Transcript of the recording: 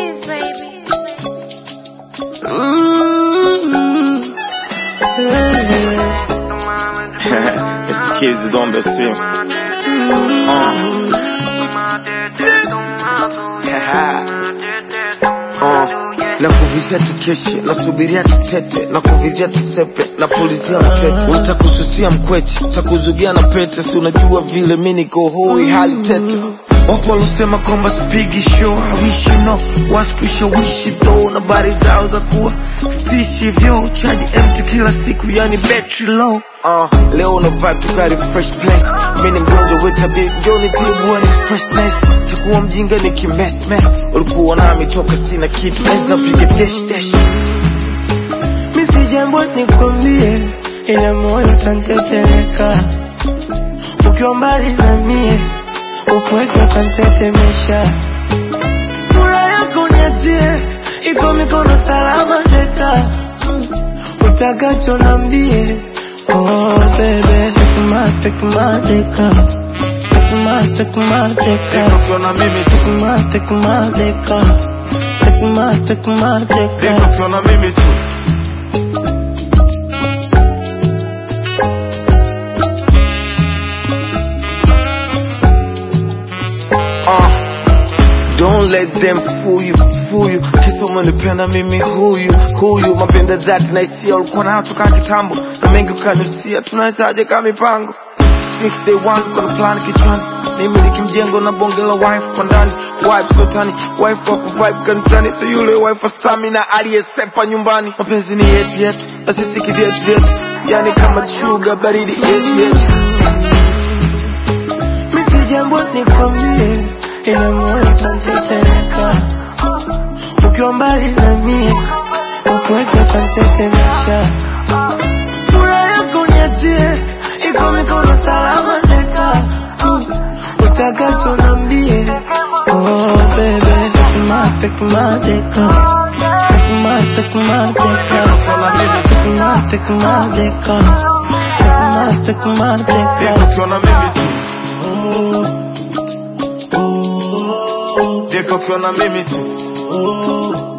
kiss, baby. Mm. it's the kids is on the stream. Uh, na kuvizia tukeshe nasubiria tutete na kuvizia tusepe na pulizia mtete utakususia mkweche utakuzugia na pete si unajua vile mi niko hoi hali tete wapo walosema kwamba spigi show hawishi no waskushawishi tho na bari zao za kuwa stishi vyo chaji empty kila siku yani battery low uh, leo na vibe tukari fresh place mi ni mgonjwa wetabi njoni tibuani freshness takuwa mjinga ni kimesmes ulikuwa nami toka sina kitu enzi napiga dash dash misi jambo nikwambie, ila moyo utanteteleka ukiwa mbali na mie, upweke utantetemesha. Furaha yako niachie, iko mikono salama teka, utakacho nambie. Oh baby, take my, take my deka, take my, take my deka, ukiona mimi tu take my, take my deka, take my, take my deka. ukiona mimi tu Uh, don't let them fool you, fool you. Kisa umenipenda mimi huyu huyu, mapenda dhati na hisia ulikuwa nayo toka kitambo, na mengi ukanusia, tunawezaje kama mipango since day one, kuna plan kichwani nimiliki mjengo na bonge la wife kwa ndani, wife sotani, wife wa kuvibe kanisani, so yule wife wa stamina aliyesepa nyumbani. Mapenzi ni yetu yetu, na sisi kivyetu vyetu, yani kama sugar baridi yetu yetu. misi jambo nikwambie, ila moyo utanteteleka ukiwa mbali na mie, upweke utantetemesha. Furaha yako niachie, iko mikono salama teka, utakacho nambie. Oh baby, take my, take my deka, take my, take my deka, Ukiona mimi tu, take my, take my deka, take my, take my deka. ukiona mimi tu, Oh, oh, deka ukiona mimi tu. oh,